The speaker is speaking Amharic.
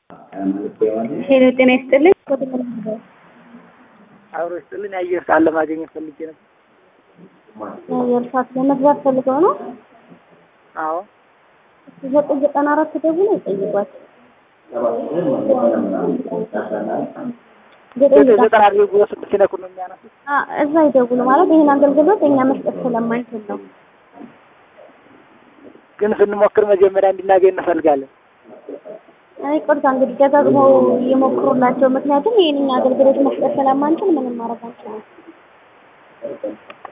ሄሎ ጤና ይስጥልኝ። አብሮ ይስጥልን። የአየር ሰዓት ለማግኘት ፈልጌ ነበር። የአየር ሰዓት ለመግዛት ፈልገው ነው። አዎ ዘጠኝ ዘጠና አራት ደውሎ ይጠይቋል። ዘጠኝ ዘጠኝ ዘጠና ዘጠና አድርጎ ስልክ ሲነኩ ነው የሚያነሱት። አ እዛ ይደውሉ ማለት ይሄን አገልግሎት እኛ መስጠት ስለማንችል ነው። ግን ስንሞክር መጀመሪያ እንድናገኝ እንፈልጋለን። ይቅርታ እንግዲህ ደጋግመው ይሞክሩላቸው። ምክንያቱም ይሄን እኛ አገልግሎት መስጠት ስለማንችል ምንም ማድረግ አንችልም።